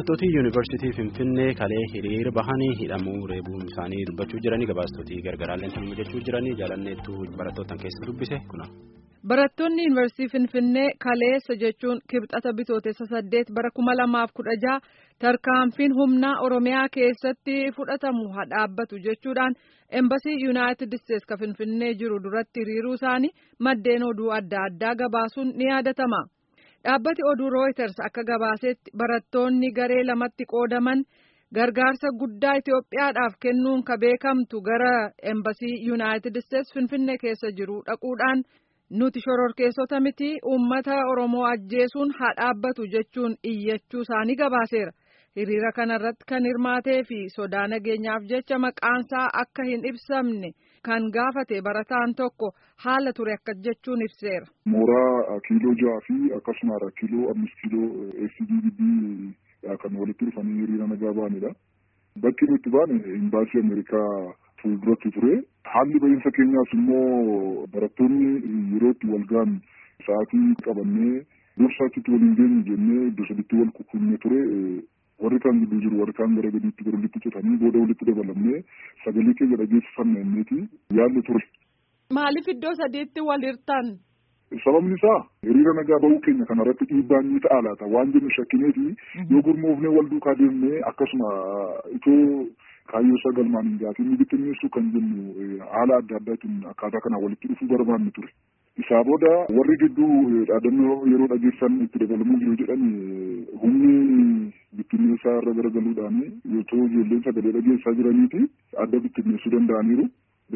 Barattooti yuunivarsiitii Finfinnee kalee hiriira bahanii hidhamuu reebuun isaanii dubbachuu jiranii gabaastotii gargaraallee kan hojjechuu jiranii jaalanneettu barattootaan keessa dubbise kuna. Barattoonni yuunivarsiitii Finfinnee kaleessa jechuun kibxata bitootessa saddeet bara kuma lamaaf kudha jaha tarkaanfiin humnaa Oromiyaa keessatti fudhatamu haa dhaabbatu jechuudhaan embasii yuunaayitid isteetsi ka Finfinnee jiru duratti hiriiruu isaanii maddeen oduu adda addaa gabaasuun ni yaadatama. Dhaabbati oduu Reuters akka gabaasetti barattoonni garee lamatti qoodaman gargaarsa guddaa Itoophiyaadhaaf kennuun ka beekamtu gara embasii yuunaayitid isteetsi Finfinnee keessa jiru dhaquudhaan. nuti shororkeessota miti uummata oromoo ajjeesuun haa dhaabbatu jechuun iyyachuu isaanii gabaaseera hiriira kanarratti kan hirmaatee fi sodaa nageenyaaf jecha maqaansaa akka hin ibsamne kan gaafate barataan tokko haala ture akka jechuun ibseera. mooraa kiiloo jaha fi akkasuma kiiloo amis kiiloo SDDB kan walitti dhufanii hiriira nagaa ba'anidha. bakki nuti baane imbaasii Ameerikaa fuulduratti ture. Haalli bahiinsa keenyaas immoo barattoonni yeroo itti wal ga'an sa'aatii qabannee dursaatti waliin deemu jennee iddoo sadiitti wal qunnamnee ture. Warri kaan gidduu jiru warri kaan gara gadiitti gara walitti citanii booda walitti dabalamnee sagalee keenya dhageessifanna inniiti yaalli ture. Maaliif iddoo sadiitti wal hirtan? Sababni isaa hiriira nagaa bahuu keenya kana irratti dhiibbaan ni ta'a laata waan jennu shakkineeti yoo gurmoofnee wal duukaa deemnee akkasuma itoo kaayyoo isaa galmaan hin gaafiin ni bittinneessu kan jennu haala adda addaatiin akkaataa kana walitti dhufuu barbaanne ture. Isaa booda warri gidduu dhaadannoo yeroo dhageessan itti dabalamuu jiru jedhan humni bittinneessaa irra garagaluudhaan yoo ijoolleen sagalee dhageessaa jiraniiti adda bittinneessuu danda'aniiru.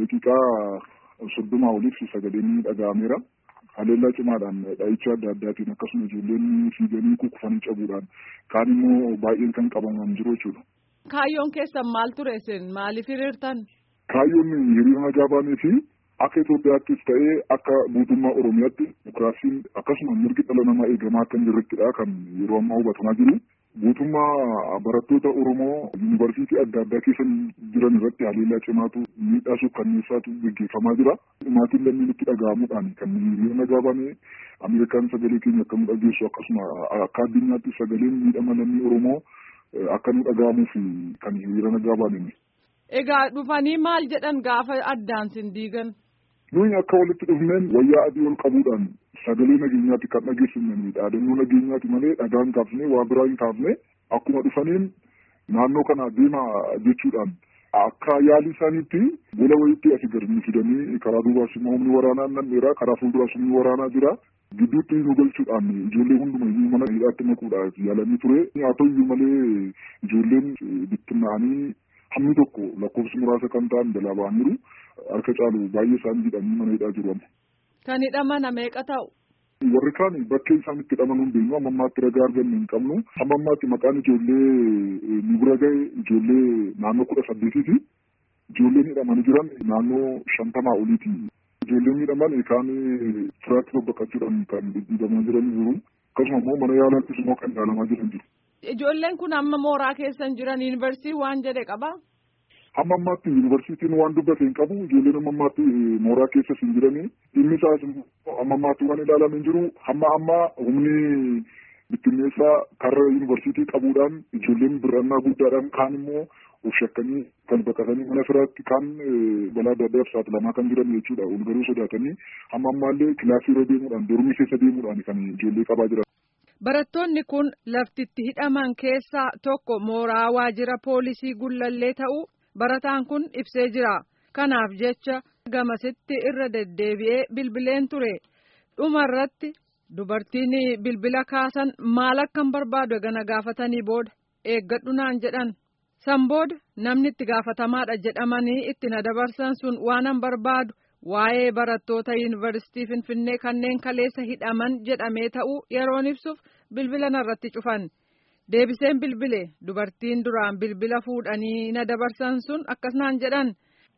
Daqiiqaa soddomaa oliif sagaleen dhaga'ameera. haleellaa cimaadhaan dha'icha adda addaatiin akkasuma ijoolleen fiiganii kukkufanii cabuudhaan kaan immoo baay'een kan qabaman jiru jechuudha. Kaayyoon keessan maal ture isin maaliif hiriirtan? Kaayyoon hiriira nagaa baanee fi akka Itoophiyaattis ta'ee akka guutummaa Oromiyaatti dimokiraasiin akkasuma mirgi dhala namaa eegamaa akka hin jirrettidha kan yeroo ammaa hubatamaa jiru. Guutummaa barattoota Oromoo yuunivarsiitii adda addaa keessa jiran irratti haleellaa cimaatu miidhaa kanneessaatu gaggeeffamaa jira. Maatiin lammiin itti dhaga'amuudhaan kan hiriira nagaa baane Ameerikaan sagalee keenya akka nu dhageessu akkasuma akka addunyaatti sagaleen miidhama lammii Oromoo akka nu dhaga'amuuf kan hiriira nagaa baane. Egaa dhufanii maal jedhan gaafa addaan sin diigan? Nuyi akka walitti dhufneen wayyaa adii ol qabuudhaan sagalee nageenyaatti kan dhageessifnanii dhaadannoo nageenyaatti malee dhagaa hin kaafne waa biraa hin kaafne akkuma dhufaniin naannoo kana deema jechuudhaan akka yaalii isaaniitti gola wayiitti asii gadi nu fidanii karaa duubaas immoo humni waraanaa nan dheeraa karaa fuulduraas humni waraanaa jira gidduutti nu galchuudhaan ijoollee hundumayyuu mana hidhaatti makuudhaaf yaalanii ture haa ta'uyyuu malee ijoolleen bittinnaa'anii hammi tokko lakkoofsi muraasa kan ta'an jalaa ba'aniiru harka caalu baay'ee isaan hidhanii mana hidhaa jiru amma. Kan hidhaman meeqa ta'u? Warri kaan bakkee isaan itti hidhaman hin beeknu amma ammaatti ragaa arganne hin qabnu amma ammaatti maqaan ijoollee nu bira ga'e ijoollee naannoo kudha saddeetiiti. Ijoolleen hidhamanii jiran naannoo shantamaa oliiti. Ijoolleen miidhaman kaan firaatti babbaqachuudhaan kan dhiibamaa jiran jiru. Akkasuma immoo mana yaalaattis immoo kan yaalamaa jiran jiru. Ijoolleen kun amma mooraa keessan jiran yuunivarsiitii waan jedhe qabaa? Hamma ammaatti yuunivarsiitiin waan dubbate hin qabu ijoolleen amma ammaatti mooraa keessa hin jiranii dhimmi isaas amma ammaatti waan ilaalame hin jiru hamma amma humni bittinneessaa karra yuunivarsiitii qabuudhaan ijoolleen birannaa guddaadhaan kaan immoo of shakkanii kan baqatanii mana firaatti kaan balaa adda addaaf saaxilamaa kan jiran jechuudha ol garuu sodaatanii hamma ammaallee kilaasii irra deemuudhaan dormii keessa deemuudhaan kan ijoollee qabaa jiran. Barattoonni kun laftitti hidhaman keessaa tokko mooraa waajjira poolisii gullallee ta'uu barataan kun ibsee jira. Kanaaf jecha gamasitti irra deddeebi'ee bilbileen ture. Dhuma irratti dubartiin bilbila kaasan maal akkan barbaadu gana gaafatanii booda eeggadhu naan jedhan. San booda namni itti gaafatamaadha jedhamanii itti na dabarsan sun waanan barbaadu. Waa'ee barattoota yuunivarsiitii Finfinnee kanneen kaleessa hidhaman jedhamee ta'uu yeroon ibsuuf bilbila narratti cufan. Deebiseen bilbile dubartiin duraan bilbila fuudhanii na dabarsan sun akkas naan jedhan.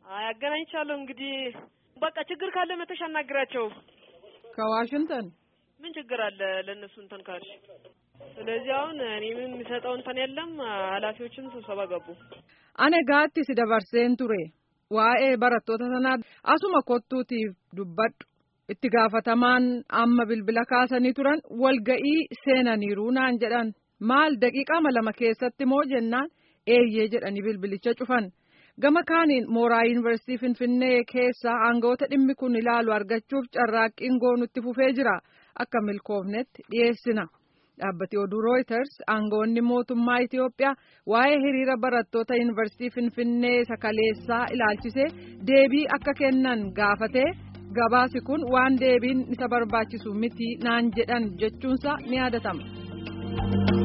አገናኝቻለሁ እንግዲህ በቃ ችግር ካለ መተሽ አናግራቸው። ከዋሽንግተን ምን ችግር አለ ለእነሱ እንትን ካልሽ። ስለዚህ አሁን እኔ ምን የሚሰጠው እንትን የለም። ኃላፊዎችም ስብሰባ ገቡ። Ane gaatti si dabarseen ture. Waa'ee barattoota sanaa asuma kottuutiif dubbadhu. Itti gaafatamaan amma bilbila kaasanii turan walga'ii seenaniiru naan jedhan. maal daqiiqaa lama keessatti moo jennaan eeyyee jedhanii bilbilicha cufan. Gama kaaniin mooraa yuunivarsiitii Finfinnee keessaa aangawoota dhimmi kun ilaalu argachuuf carraaqqiin goonutti fufee jira. Akka milkoofnetti dhiyeessina. Dhaabbati oduu Reuters aangawoonni mootummaa Itiyoophiyaa waa'ee hiriira barattoota yuunivarsiitii Finfinnee sakaleessaa ilaalchisee deebii akka kennan gaafatee gabaasi kun waan deebiin isa barbaachisu miti naan jedhan jechuunsa ni yaadatama.